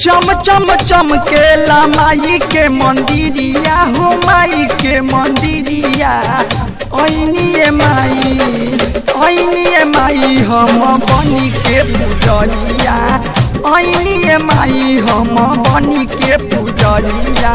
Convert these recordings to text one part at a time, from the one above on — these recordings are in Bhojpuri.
चम चम चमकेला माई के मंदिरिया हो माई के मंदिरिया ऐनिए माई ऐनिए माई हम बनी के पुजरिया ऐनिए माई हम बनी के पुजरिया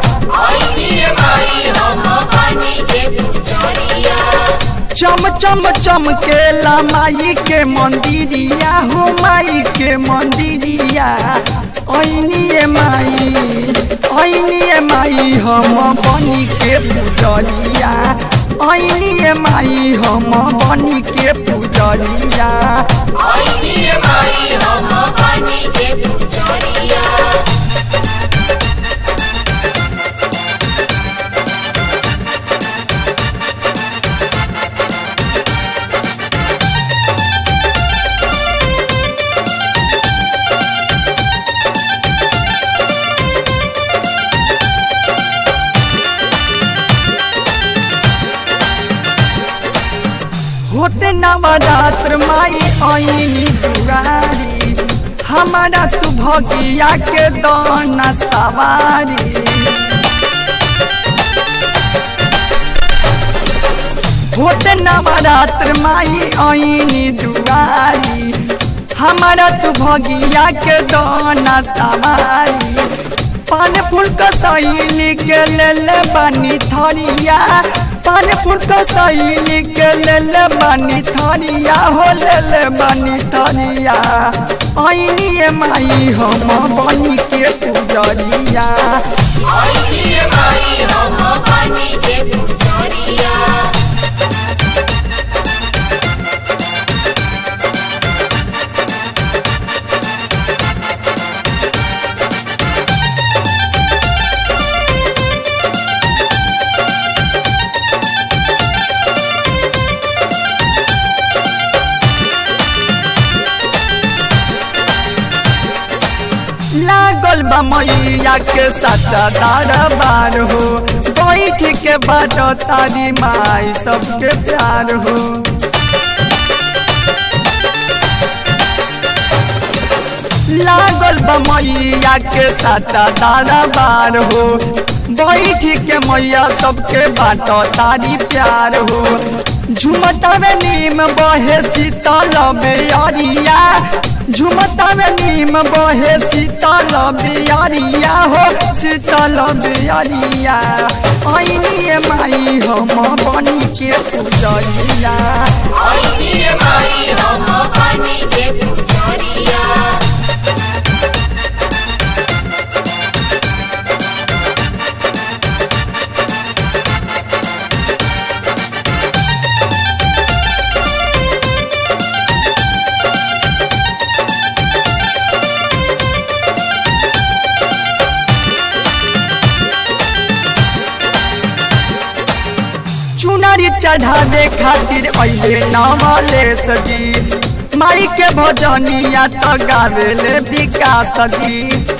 चम चम चमकेला माई के मंदिरिया हो माई के मंदिरिया ऐनिए माई ऐनिए माई हम बनी के पुजरिया ऐनिए माई हम बनी के पुजरिया होते नवरात्र माई ऐनी दुआरी हमारा तू भगिया के दाना सवारी होते नवरात्र माई ऐनी दुआरी हमारा तू भगिया के दाना सवारी पान फूल का सैली के ले ले बानी थरिया पान फूल का सैली के ले ले बानी थरिया हो ले ले बानी थरिया ऐनी माई हम बनी के पुजरिया लागल बा मैया के सच्चा दरबार हो बैठ के बाट तारी माई सबके प्यार हो लागल बा मैया के सच्चा दरबार हो बैठ के मैया सबके बाट तारी प्यार हो झुमता में नीम बहे शीतल बेअरिया झुमता में नीम बहे शीतल बियरिया हो शीतल बियरिया ऐनिए माई हम बनी के पुजरिया चुनरी चढ़ावे खातिर अइले नवले सजी माई के भजनिया त गावेले विकास जी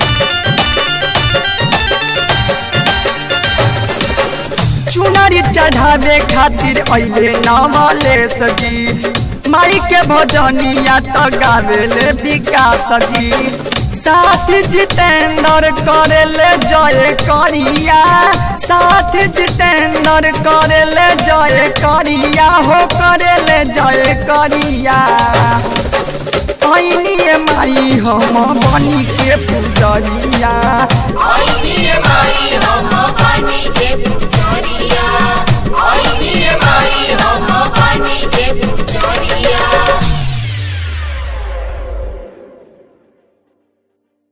चुनरी चढ़ावे खातिर अइले नवले सजी माई के भजनिया त गावेले विकास जी साथ जितेंद्र करेले जय करिया साथ जितेंद्र करेले जय करिया हो करेले जय करिया ऐनिए माई हम बनी के पुजरिया माई हम बनी के